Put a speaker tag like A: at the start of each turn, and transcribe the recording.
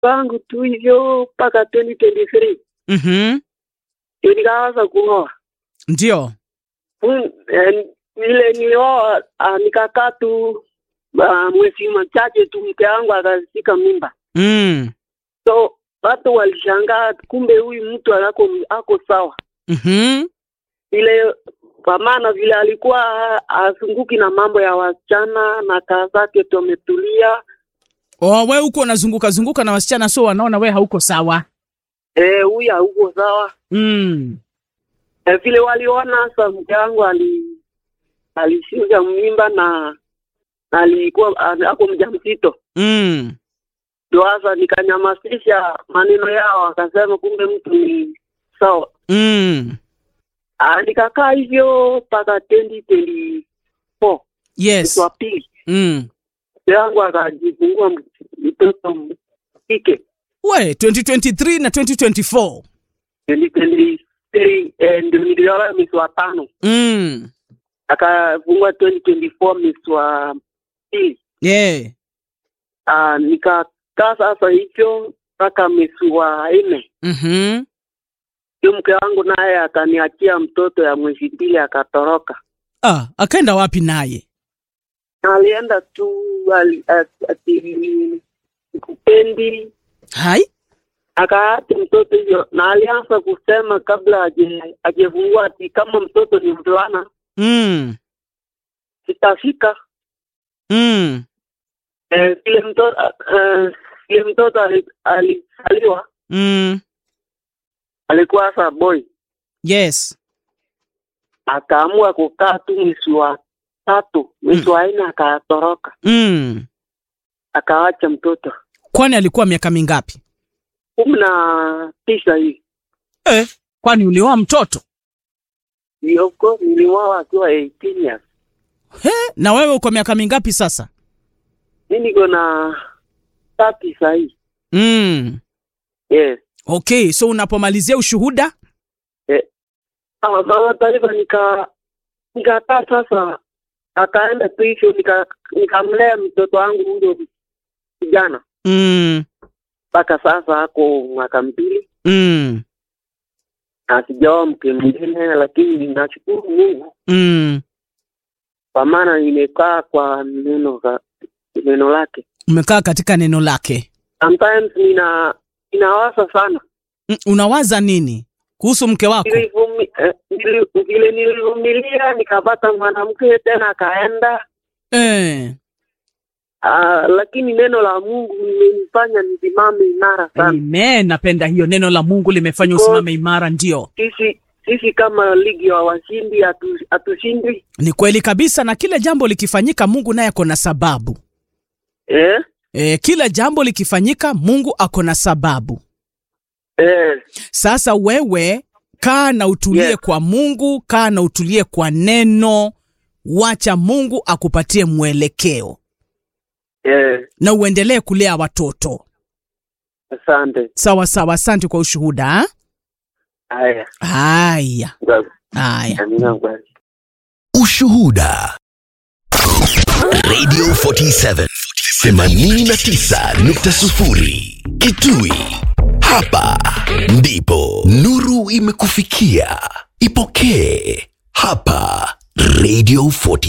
A: wangu tu hivyo mpaka 2023
B: Mhm.
A: ndio nikaanza kuoa.
B: Ndio.
A: Mm, eh, Vile nilioa ah, nikakaa tu ah, mwezi machache tu mke wangu akashika mimba,
B: Mm.
A: so watu walishangaa, kumbe huyu mtu ako ako sawa
B: Mhm.
A: vile kwa maana vile alikuwa azunguki na mambo ya wasichana na kaa zake tu ametulia.
B: Oh, we huko unazunguka zunguka na wasichana so wanaona we hauko sawa.
A: Eh, huyu hauko sawa.
B: Mm.
A: Eh, vile waliona sasa mke wangu ali alishika mimba na na alikuwa a- ako mjamzito,
B: Mm.
A: ndio sasa nikanyamazisha maneno yao, akasema kumbe mtu ni sawa.
B: Mm.
A: Ah, nikakaa hivyo mpaka 2024
B: Yes.
A: mwezi wa pili,
B: Mm.
A: mke wangu akajifungua m- mtoto kike
B: We 2023 na 2024.
A: 2023 eh, ndio nilioa mwezi wa tano,
B: Mm.
A: akafungua 2024 mwezi wa pili.
B: Yeah.
A: Ah, nikakaa sasa hivyo mpaka mwezi wa nne,
B: Mhm.
A: ndio mke wangu naye akaniachia mtoto ya mwezi mbili akatoroka.
B: Ah, akaenda wapi naye?
A: Alienda tu ali- ati- ati kupendi
B: Hai?
A: akaacha mtoto hivyo, na alianza kusema kabla aje ajefungua ati kama mtoto ni mvulana
B: Mm.
A: sitafika
B: Mm.
A: Eh, vile mtoto eh, vile mtoto ali- alizaliwa
B: Mm.
A: alikuwa sasa boy,
B: Yes.
A: akaamua kukaa tu mwezi wa tatu, mwezi wa nne akatoroka,
B: Mm.
A: akawacha mtoto
B: Kwani alikuwa miaka mingapi?
A: kumi na tisa hivi.
B: Eh. Kwani ulioa mtoto?
A: Yoko niliwao akiwa 18 years.
B: He, na wewe uko miaka mingapi sasa?
A: Mi niko na tati sahii.
B: Mm.
A: Yes.
B: Okay, so unapomalizia ushuhuda?
A: Ah, Mama taarifa nika nikakaa sasa, akaenda tu hivyo, nika- nikamlea mtoto wangu huyo kijana
B: Mm.
A: mpaka sasa ako mwaka mbili
B: Mm.
A: na sijaoa mke mwingine, lakini nashukuru Mungu
B: Mm.
A: kwa maana nimekaa kwa neno ka- neno lake.
B: Umekaa katika neno lake.
A: Sometimes nina ninawaza sana
B: Mm, unawaza nini kuhusu mke wako?
A: Nilivumi- eh, nili- vile nilivumilia nikapata mwanamke tena akaenda.
B: Eh.
A: Ah, lakini neno la Mungu limenifanya nisimame imara sana.
B: Amen. Napenda hiyo neno la Mungu limefanya usimame imara. Ndio,
A: Sisi sisi kama ligi ya washindi hatu- hatushindwi
B: ni kweli kabisa, na kila jambo likifanyika Mungu naye ako na sababu.
A: eh?
B: E, kila jambo likifanyika Mungu ako na sababu.
A: Eh,
B: Sasa wewe kaa na utulie
A: Yes.
B: kwa Mungu, kaa na utulie kwa neno, wacha Mungu akupatie mwelekeo
A: eh,
B: na uendelee kulea watoto.
A: asante.
B: Sawa sawa, asante kwa ushuhuda. ha?
A: Haya,
B: Haya haya.
A: amina bwana.
C: Ushuhuda. Radio 47 89.0 Kitui. Hapa ndipo nuru imekufikia. Ipokee hapa Radio 47.